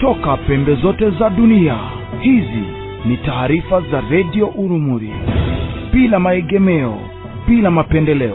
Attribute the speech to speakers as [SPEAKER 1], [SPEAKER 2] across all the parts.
[SPEAKER 1] kutoka pembe zote za dunia hizi ni taarifa za redio urumuri bila maegemeo bila mapendeleo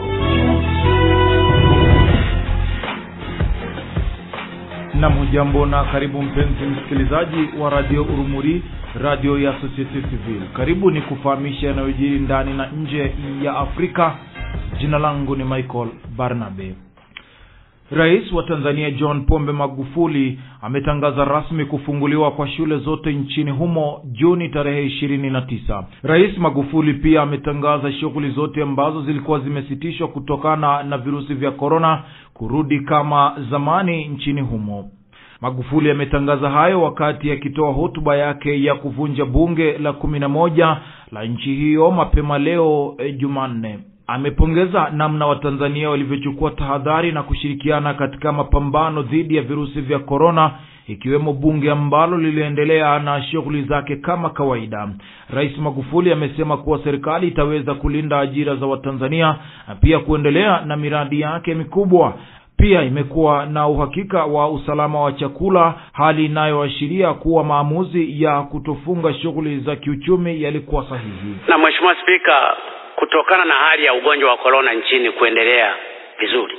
[SPEAKER 2] nam hujambo na karibu mpenzi msikilizaji wa radio urumuri radio ya societe civil karibu ni kufahamisha yanayojiri ndani na nje ya afrika jina langu ni michael barnabe rais wa tanzania john pombe magufuli ametangaza rasmi kufunguliwa kwa shule zote nchini humo juni tarehe ishirini na tisa rais magufuli pia ametangaza shughuli zote ambazo zilikuwa zimesitishwa kutokana na virusi vya korona kurudi kama zamani nchini humo magufuli ametangaza hayo wakati akitoa hotuba yake ya kuvunja bunge la kumi na moja la nchi hiyo mapema leo e, jumanne amepongeza namna watanzania walivyochukua tahadhari na kushirikiana katika mapambano dhidi ya virusi vya korona ikiwemo bunge ambalo liliendelea na shughuli zake kama kawaida rais magufuli amesema kuwa serikali itaweza kulinda ajira za watanzania na pia kuendelea na miradi yake mikubwa pia imekuwa na uhakika wa usalama wa chakula hali inayoashiria kuwa maamuzi ya kutofunga shughuli za kiuchumi yalikuwa sahihi
[SPEAKER 3] na mheshimiwa spika kutokana na hali ya ugonjwa wa korona nchini kuendelea vizuri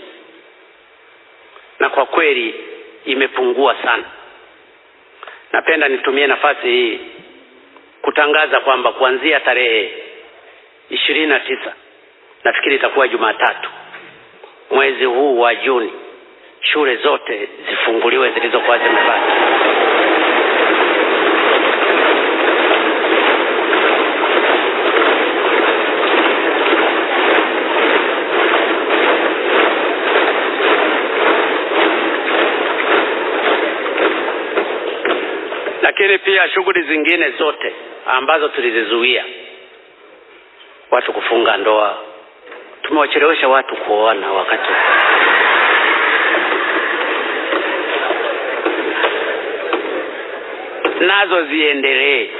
[SPEAKER 3] na kwa kweli imepungua sana napenda nitumie nafasi hii kutangaza kwamba kuanzia tarehe ishirini na tisa nafikiri itakuwa jumatatu mwezi huu wa juni shule zote zifunguliwe zilizokuwa zimebaki lakini pia shughuli zingine zote ambazo tulizizuia watu kufunga ndoa tumewachelewesha watu kuoana wakati nazo ziendelee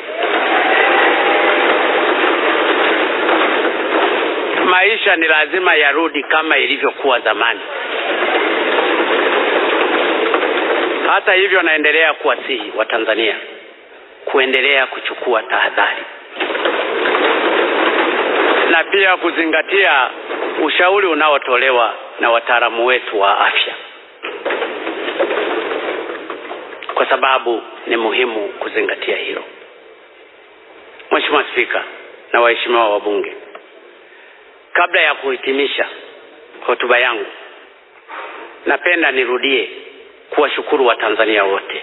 [SPEAKER 3] maisha ni lazima yarudi kama ilivyokuwa zamani hata hivyo naendelea kuwasihi watanzania kuendelea kuchukua tahadhari na pia kuzingatia ushauri unaotolewa na wataalamu wetu wa afya kwa sababu ni muhimu kuzingatia hilo mheshimiwa spika na waheshimiwa wabunge kabla ya kuhitimisha hotuba yangu napenda nirudie kuwashukuru watanzania wote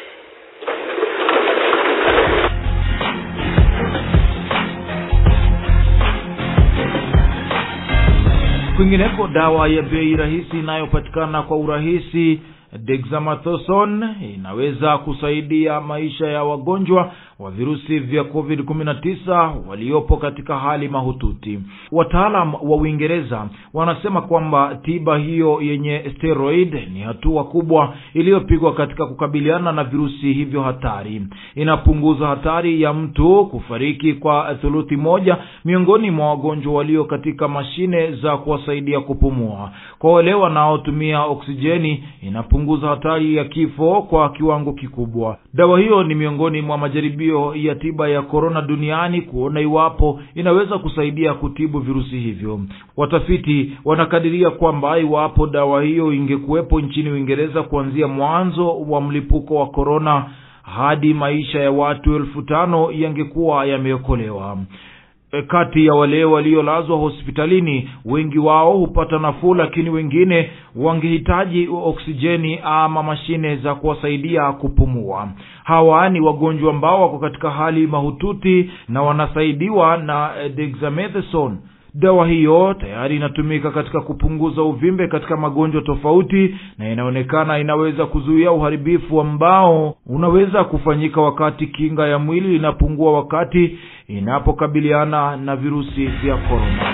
[SPEAKER 2] kwingineko dawa ya bei rahisi inayopatikana kwa urahisi dexamethasone inaweza kusaidia maisha ya wagonjwa wa virusi vya covid 19 waliopo katika hali mahututi wataalam wa uingereza wanasema kwamba tiba hiyo yenye steroid ni hatua kubwa iliyopigwa katika kukabiliana na virusi hivyo hatari inapunguza hatari ya mtu kufariki kwa thuluthi moja miongoni mwa wagonjwa walio katika mashine za kuwasaidia kupumua kwa wale wanaotumia oksijeni inapunguza hatari ya kifo kwa kiwango kikubwa dawa hiyo ni miongoni mwa majaribio ya tiba ya korona duniani kuona iwapo inaweza kusaidia kutibu virusi hivyo watafiti wanakadiria kwamba iwapo dawa hiyo ingekuwepo nchini uingereza kuanzia mwanzo wa mlipuko wa korona hadi maisha ya watu elfu tano yangekuwa yameokolewa kati ya wale waliolazwa hospitalini wengi wao hupata nafuu lakini wengine wangehitaji oksijeni ama mashine za kuwasaidia kupumua hawa ni wagonjwa ambao wako katika hali mahututi na wanasaidiwa na dexamethasone dawa hiyo tayari inatumika katika kupunguza uvimbe katika magonjwa tofauti na inaonekana inaweza kuzuia uharibifu ambao unaweza kufanyika wakati kinga ya mwili inapungua wakati inapokabiliana na virusi vya korona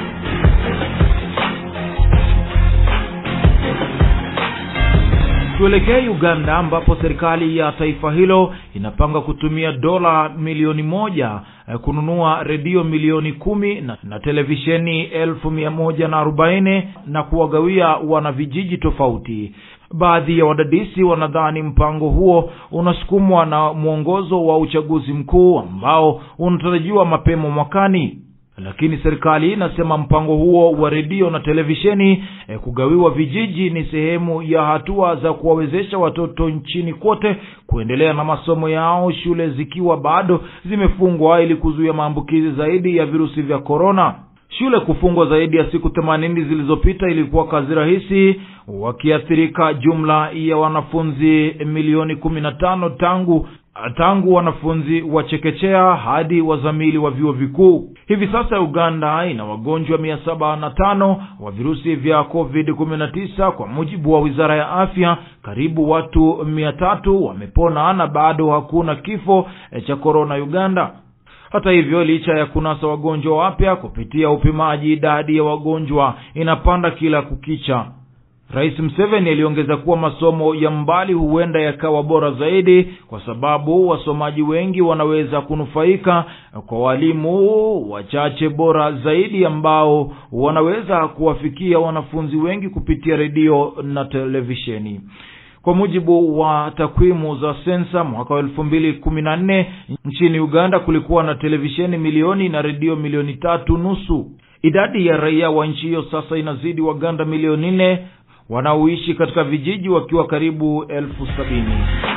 [SPEAKER 2] tuelekee uganda ambapo serikali ya taifa hilo inapanga kutumia dola milioni moja eh, kununua redio milioni kumi na, na televisheni elfu mia moja na arobaini na kuwagawia wanavijiji tofauti baadhi ya wadadisi wanadhani mpango huo unasukumwa na mwongozo wa uchaguzi mkuu ambao unatarajiwa mapema mwakani lakini serikali inasema mpango huo wa redio na televisheni e, kugawiwa vijiji ni sehemu ya hatua za kuwawezesha watoto nchini kote kuendelea na masomo yao shule zikiwa bado zimefungwa ili kuzuia maambukizi zaidi ya virusi vya korona shule kufungwa zaidi ya siku themanini zilizopita ilikuwa kazi rahisi wakiathirika jumla ya wanafunzi milioni kumi na tano tangu tangu wanafunzi wa chekechea hadi wazamili wa vyuo vikuu hivi sasa uganda ina wagonjwa mia saba na tano wa virusi vya covid kumi na tisa kwa mujibu wa wizara ya afya karibu watu mia tatu wamepona na bado hakuna kifo cha korona uganda hata hivyo licha ya kunasa wagonjwa wapya kupitia upimaji idadi ya wagonjwa inapanda kila kukicha rais mseveni aliongeza kuwa masomo ya mbali huenda yakawa bora zaidi kwa sababu wasomaji wengi wanaweza kunufaika kwa walimu wachache bora zaidi ambao wanaweza kuwafikia wanafunzi wengi kupitia redio na televisheni kwa mujibu wa takwimu za sensa mwaka wa elfu mbili kumi na nne nchini uganda kulikuwa na televisheni milioni na redio milioni tatu nusu idadi ya raia wa nchi hiyo sasa inazidi waganda milioni nne wanaoishi katika vijiji wakiwa karibu elfu sabini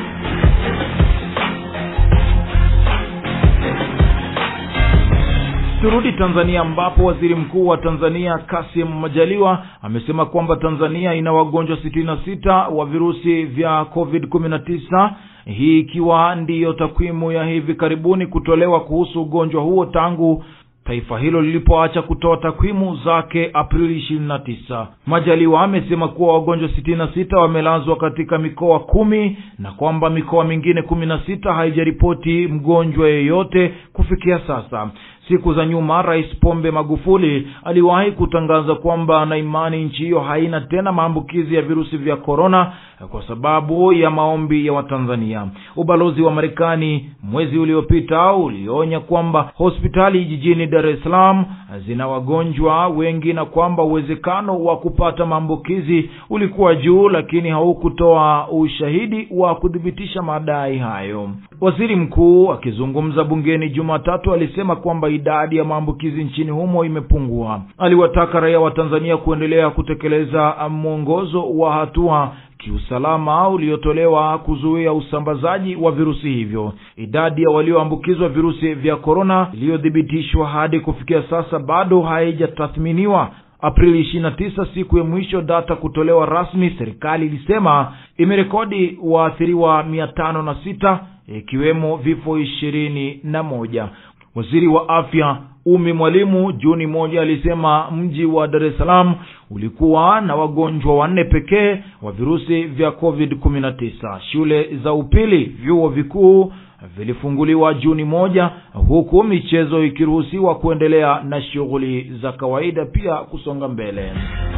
[SPEAKER 2] turudi tanzania ambapo waziri mkuu wa tanzania kasim majaliwa amesema kwamba tanzania ina wagonjwa sitini na sita wa virusi vya covid kumi na tisa hii ikiwa ndiyo takwimu ya hivi karibuni kutolewa kuhusu ugonjwa huo tangu taifa hilo lilipoacha kutoa takwimu zake aprili ishirini na tisa majaliwa amesema kuwa wagonjwa sitini na sita wamelazwa katika mikoa kumi na kwamba mikoa mingine kumi na sita haijaripoti mgonjwa yeyote kufikia sasa siku za nyuma rais pombe magufuli aliwahi kutangaza kwamba ana imani nchi hiyo haina tena maambukizi ya virusi vya korona kwa sababu ya maombi ya watanzania ubalozi wa marekani mwezi uliopita ulionya kwamba hospitali jijini dar es salaam zina wagonjwa wengi na kwamba uwezekano wa kupata maambukizi ulikuwa juu lakini haukutoa ushahidi wa kuthibitisha madai hayo waziri mkuu akizungumza bungeni jumatatu alisema kwamba idadi ya maambukizi nchini humo imepungua aliwataka raia wa tanzania kuendelea kutekeleza mwongozo wa hatua kiusalama uliotolewa kuzuia usambazaji wa virusi hivyo idadi ya walioambukizwa virusi vya korona iliyothibitishwa hadi kufikia sasa bado haijatathminiwa aprili 29 siku ya mwisho data kutolewa rasmi serikali ilisema imerekodi waathiriwa mia tano na sita ikiwemo vifo ishirini na moja waziri wa afya umi mwalimu juni moja alisema mji wa dar es salaam ulikuwa na wagonjwa wanne pekee wa virusi vya covid 19 shule za upili vyuo vikuu vilifunguliwa juni moja huku michezo ikiruhusiwa kuendelea na shughuli za kawaida pia kusonga mbele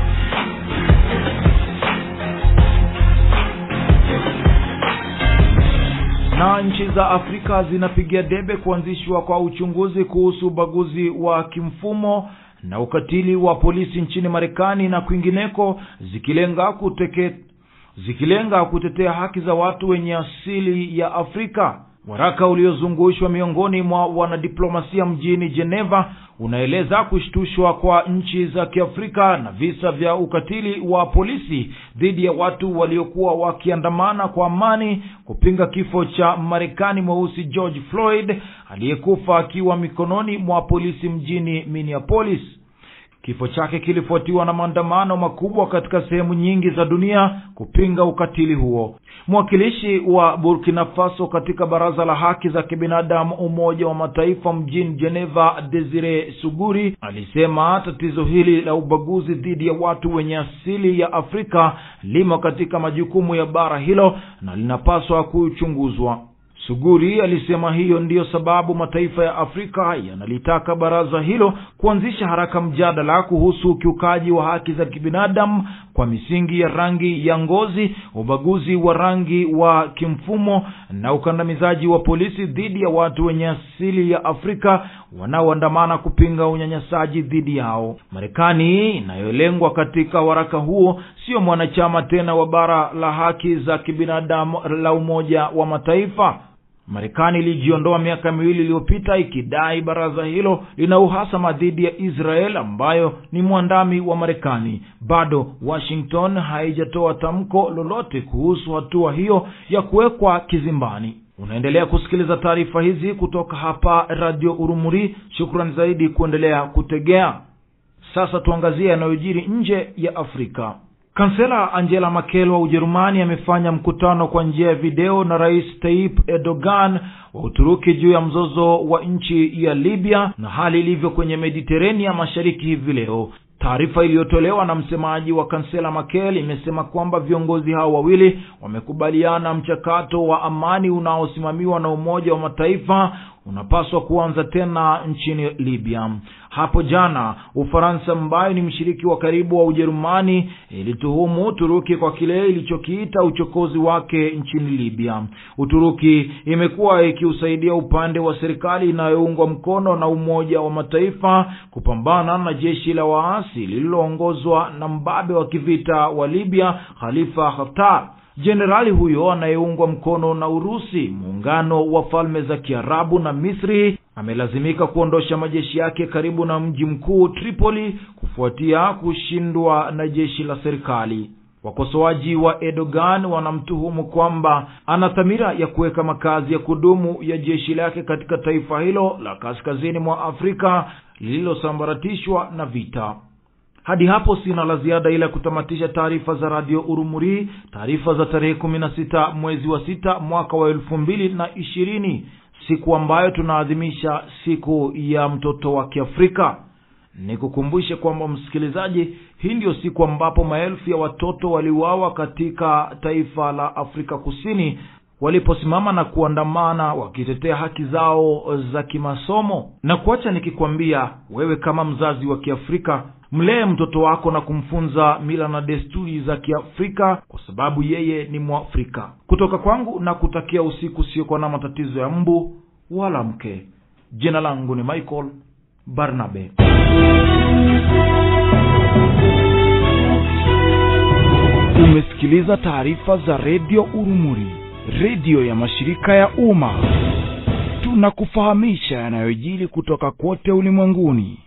[SPEAKER 2] na nchi za afrika zinapigia debe kuanzishwa kwa uchunguzi kuhusu ubaguzi wa kimfumo na ukatili wa polisi nchini marekani na kwingineko zikilenga kuteke zikilenga kutetea haki za watu wenye asili ya afrika waraka uliozungushwa miongoni mwa wanadiplomasia mjini geneva unaeleza kushtushwa kwa nchi za kiafrika na visa vya ukatili wa polisi dhidi ya watu waliokuwa wakiandamana kwa amani kupinga kifo cha marekani mweusi george floyd aliyekufa akiwa mikononi mwa polisi mjini minneapolis kifo chake kilifuatiwa na maandamano makubwa katika sehemu nyingi za dunia kupinga ukatili huo mwakilishi wa burkina faso katika baraza la haki za kibinadamu umoja wa mataifa mjini geneva desire suguri alisema tatizo hili la ubaguzi dhidi ya watu wenye asili ya afrika limo katika majukumu ya bara hilo na linapaswa kuchunguzwa suguri alisema hiyo ndiyo sababu mataifa ya afrika yanalitaka baraza hilo kuanzisha haraka mjadala kuhusu ukiukaji wa haki za kibinadamu kwa misingi ya rangi ya ngozi ubaguzi wa rangi wa kimfumo na ukandamizaji wa polisi dhidi ya watu wenye asili ya afrika wanaoandamana kupinga unyanyasaji dhidi yao marekani inayolengwa katika waraka huo sio mwanachama tena wa bara la haki za kibinadamu la umoja wa mataifa marekani ilijiondoa miaka miwili iliyopita ikidai baraza hilo lina uhasama dhidi ya israel ambayo ni mwandami wa marekani bado washington haijatoa tamko lolote kuhusu hatua hiyo ya kuwekwa kizimbani unaendelea kusikiliza taarifa hizi kutoka hapa radio urumuri shukran zaidi kuendelea kutegea sasa tuangazie yanayojiri nje ya afrika kansela angela makel wa ujerumani amefanya mkutano kwa njia ya video na rais taip erdogan wa uturuki juu ya mzozo wa nchi ya libya na hali ilivyo kwenye mediterania mashariki hivi leo taarifa iliyotolewa na msemaji wa kansela makel imesema kwamba viongozi hao wawili wamekubaliana mchakato wa amani unaosimamiwa na umoja wa mataifa unapaswa kuanza tena nchini libya hapo jana ufaransa ambayo ni mshiriki wa karibu wa ujerumani ilituhumu uturuki kwa kile ilichokiita uchokozi wake nchini libya uturuki imekuwa ikiusaidia upande wa serikali inayoungwa mkono na umoja wa mataifa kupambana na jeshi la waasi lililoongozwa na mbabe wa kivita wa libya khalifa haftar jenerali huyo anayeungwa mkono na urusi muungano wa falme za kiarabu na misri amelazimika kuondosha majeshi yake karibu na mji mkuu tripoli kufuatia kushindwa na jeshi la serikali wakosoaji wa erdogan wanamtuhumu kwamba ana dhamira ya kuweka makazi ya kudumu ya jeshi lake katika taifa hilo la kaskazini mwa afrika lililosambaratishwa na vita hadi hapo sina la ziada ila kutamatisha taarifa za radio urumuri taarifa za tarehe kumi na sita mwezi wa sita mwaka wa elfu mbili na ishirini siku ambayo tunaadhimisha siku ya mtoto wa kiafrika nikukumbushe kwamba msikilizaji hii ndiyo siku ambapo maelfu ya watoto waliuawa katika taifa la afrika kusini waliposimama na kuandamana wakitetea haki zao za kimasomo na kuacha nikikwambia wewe kama mzazi wa kiafrika mlee mtoto wako na kumfunza mila na desturi za kiafrika kwa sababu yeye ni mwafrika kutoka kwangu na kutakia usiku usiokuwa na matatizo ya mbu wala mke jina langu ni michael barnabe
[SPEAKER 1] umesikiliza taarifa za redio urumuri redio ya mashirika ya umma tunakufahamisha yanayojili kutoka kote ulimwenguni